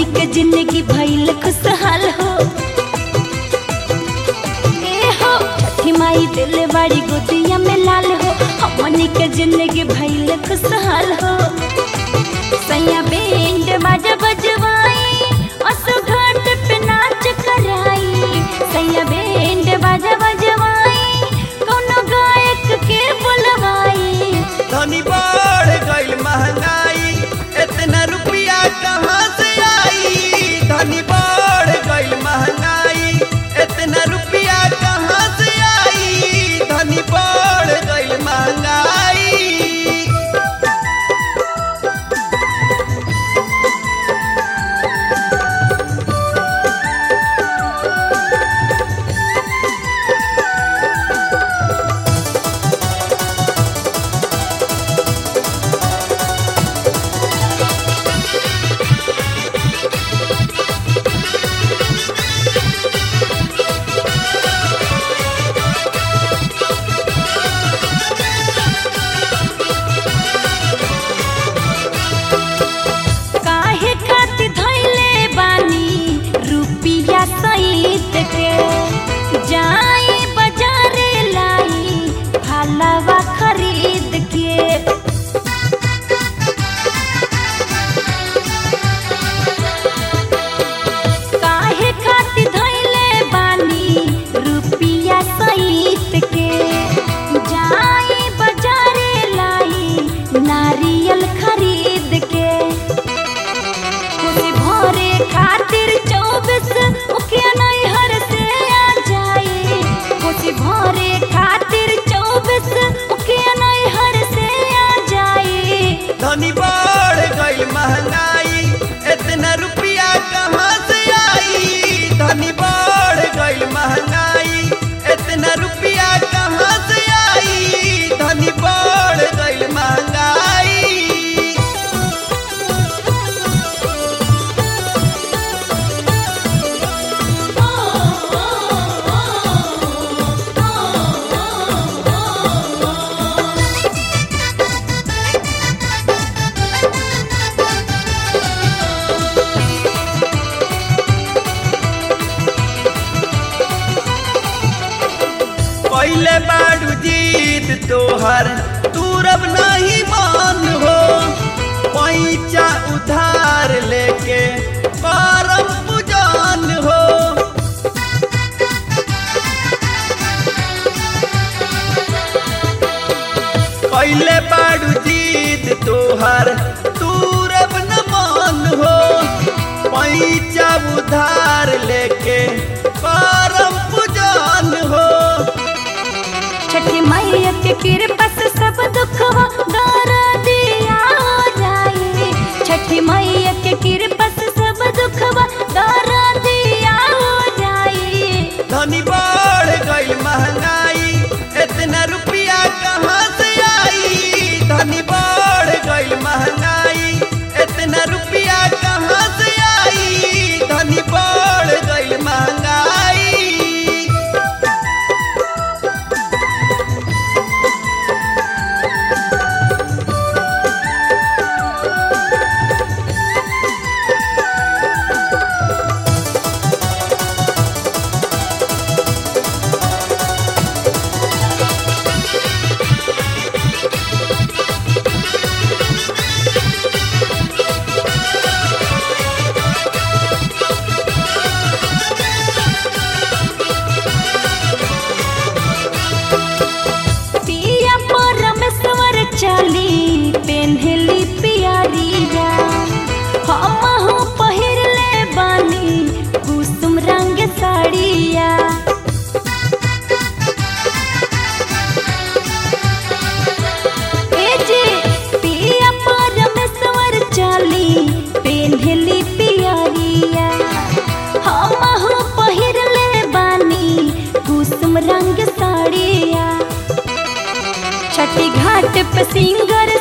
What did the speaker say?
के जिंदगी भइल खुशहाल हो ए हो छठी माई दिल बाड़ी गोदिया में लाल हो हमनी के जिंदगी भइल खुशहाल हो सैया बैंड बाजा बजवाई असु घाट पे नाच कराई सैया बैंड बाजा बजवाई कोनो गायक के बुलवाई धनी बढ़ गईल महंगाई इतना रुपया कहाँ से आई धनी बढ़ गईल महंगाई इतना रुपया कहाँ से आई धनी बढ़ गईल महंगाई काहे खातिर धइले बानी रुपिया सहित के जाई बाजारे लाई फलवा खरीद के काहे खातिर धइले बानी रुपिया सहित के जाई बाजारे लाई नारियल खरीद के खुशी भरे खातिर चौबीस मुखिया नैहर से आ जाए खुशी भरे खातिर चौबीस मुखिया नैहर से आ जाए धनी बढ़ गईल महंगाई इतना रुपया कहाँ से आई धनी बढ़ गईल महंगाई इतना रुपया कहाँ से आई धनी बढ़ गईल महंगाई पहले बाड़ू जीत तोहर तूरब नहीं मान हो पैचा उधार लेके करम पुजान हो पहले बाड़ू जीत तोहर तूरब न मान हो पैचा उधार लेके करम पुजान हो छठी मैया के कृपा से सब दुखवा दर दिया हो जाए छठी मैया के कृपा से सब दुखवा दर दिया हो जाए धनी बढ़ गईल महंगाई इतना रुपया कहाँ से आई धनी बढ़ गईल महंगाई इतना रुपया कहाँ से आई धनी बढ़ गईल महंगाई पिया परमेश्वर चली पेन्हली पियरिया हमहु पहिरले बानी कुसुम रंग साड़िया ए जी पिया परमेश्वर चली पेन्हली पियरिया हमहु पहिरले बानी कुसुम रंग साड़िया छठी घाट पे सिंगर